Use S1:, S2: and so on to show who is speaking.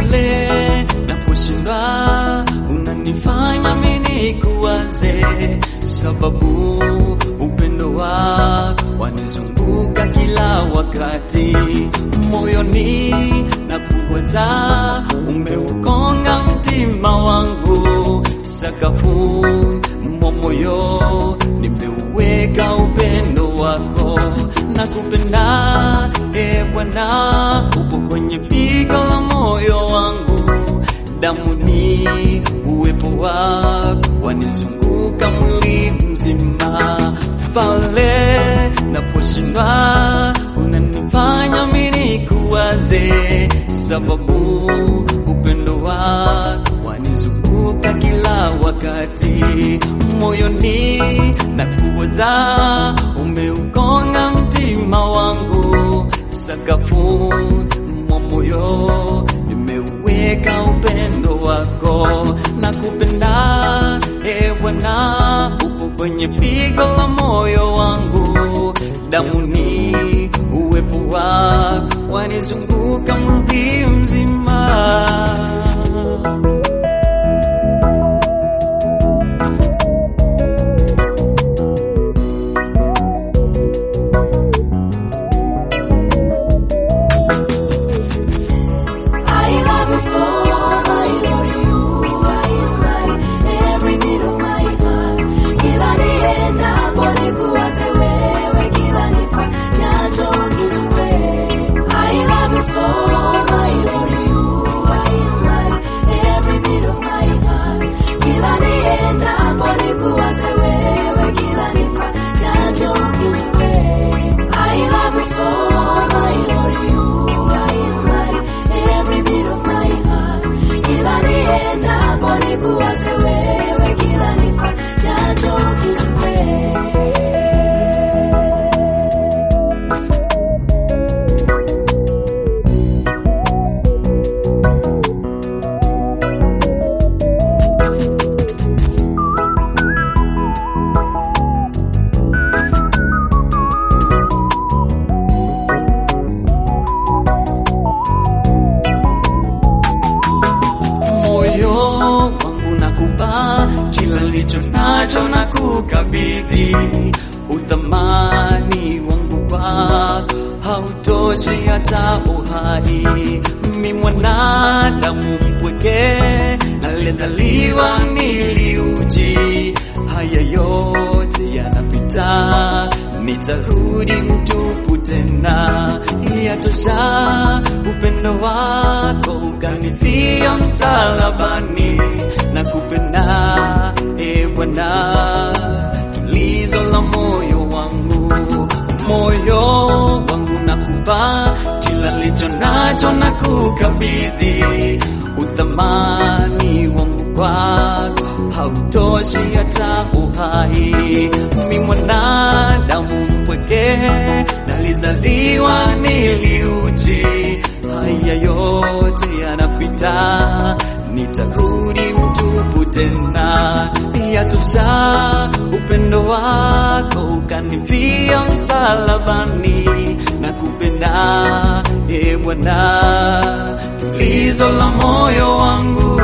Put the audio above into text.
S1: pale naposhindwa unanifanya mimi kuwaze, sababu upendo wako wanizunguka kila wakati moyoni na kuwaza, umeukonga mtima wangu sakafu mwa moyo nimeuweka upendo wako na kupenda e Bwana, upo kwenye pigo la moyo wangu, damu ni uwepo wako wanizunguka mwili mzima, pale naposhindwa unanifanya mimi kuwaze, sababu upendo wako wanizunguka kila wakati moyoni na kuwaza, umeukonga mtima wangu sakafu mwa moyo nimeuweka upendo wako na kupenda e Bwana, upo kwenye pigo la moyo wangu, damu ni uwepo wako wanizunguka mwili mzima.
S2: I love you so, I love you, I love every beat of my heart. Kila niendapo nikuwaze wewe, kila nifanyacho kijue. I love you so, I love you, I love every beat of my heart. Kila niendapo nikuwaze wewe, kila nifanyacho kijue. I love you so, I love you, I love every beat of my heart. Kila niendapo nikuwaze wewe, kila nifanyacho kijue.
S1: moyo wangu nakupa kila licho nacho na kukabidhi uthamani wangu kwako hautoshi hata uhai mi mwanadamu mpweke nalizaliwa niliuji haya yote yanapita nitarudi mtupu tena yatosha upendo wako ukanifia msalabani na kupenda e Bwana tulizo la moyo wangu moyo wangu nakupa kila licho nacho na kukabidhi uthamani wangu kwako hautoshi hata uhai mi mwanadamu mpweke nalizaliwa niliuji haya yote yanapita nitarudi mtupu tena yatosha upendo wako ukanifia msalabani na kupenda e Bwana tulizo la moyo wangu